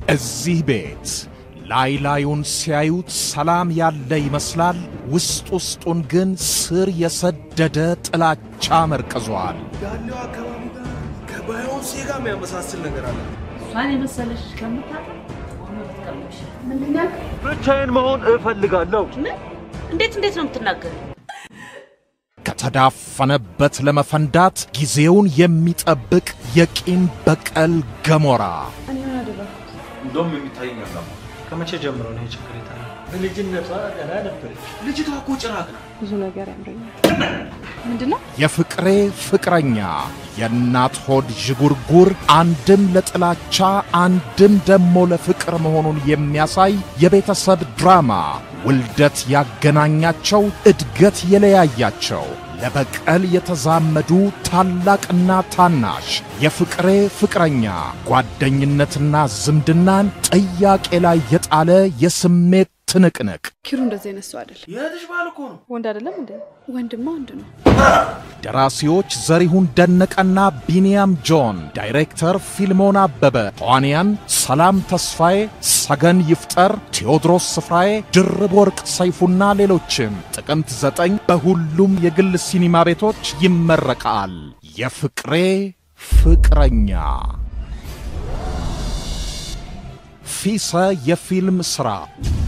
እዚህ ቤት ላይ ላዩን ሲያዩት ሰላም ያለ ይመስላል። ውስጥ ውስጡን ግን ስር የሰደደ ጥላቻ መርቅዟል። ያለው አካባቢ ጋር ከባዮንሴ ጋር የሚያመሳስል ነገር አለ። እሷን የመሰለሽ ከምታጣ ቆመ ብትቀምሽ ምንድን ነው ያልከኝ? ብቻዬን መሆን እፈልጋለሁ። ምን? እንዴት እንዴት ነው የምትናገር? ከተዳፈነበት ለመፈንዳት ጊዜውን የሚጠብቅ የቂም በቀል ገሞራ እኔ ምን አደረኩት? እንደውም የሚታየኝ አላ ከመቼ ጀምሮ ነው ይሄ ችግር የታየው? በልጅነቷ ገና ነበረች። ልጅቷ እኮ ጭራቅ ነው። ብዙ ነገር ያምረኛል። ምንድን ነው? የፍቅሬ ፍቅረኛ የእናት ሆድ ዥጉርጉር አንድም ለጥላቻ አንድም ደሞ ለፍቅር መሆኑን የሚያሳይ የቤተሰብ ድራማ ውልደት ያገናኛቸው እድገት የለያያቸው ለበቀል የተዛመዱ ታላቅና ታናሽ የፍቅሬ ፍቅረኛ ጓደኝነትና ዝምድናን ጥያቄ ላይ የጣለ የስሜት ትንቅንቅ ኪሩ እንደዚህ አይነት ሰው አይደለም። የእህትሽ ባል እኮ ነው። ወንድ አይደለም እንዴ? ወንድማ ወንድ ነው። ደራሲዎች ዘሪሁን ደነቀና ቢንያም ጆን፣ ዳይሬክተር ፊልሞን አበበ፣ ተዋንያን ሰላም ተስፋዬ፣ ሰገን ይፍጠር፣ ቴዎድሮስ ስፍራዬ፣ ድርብ ወርቅ ሰይፉና ሌሎችም ጥቅምት ዘጠኝ በሁሉም የግል ሲኒማ ቤቶች ይመረቃል። የፍቅሬ ፍቅረኛ ፊሰ የፊልም ሥራ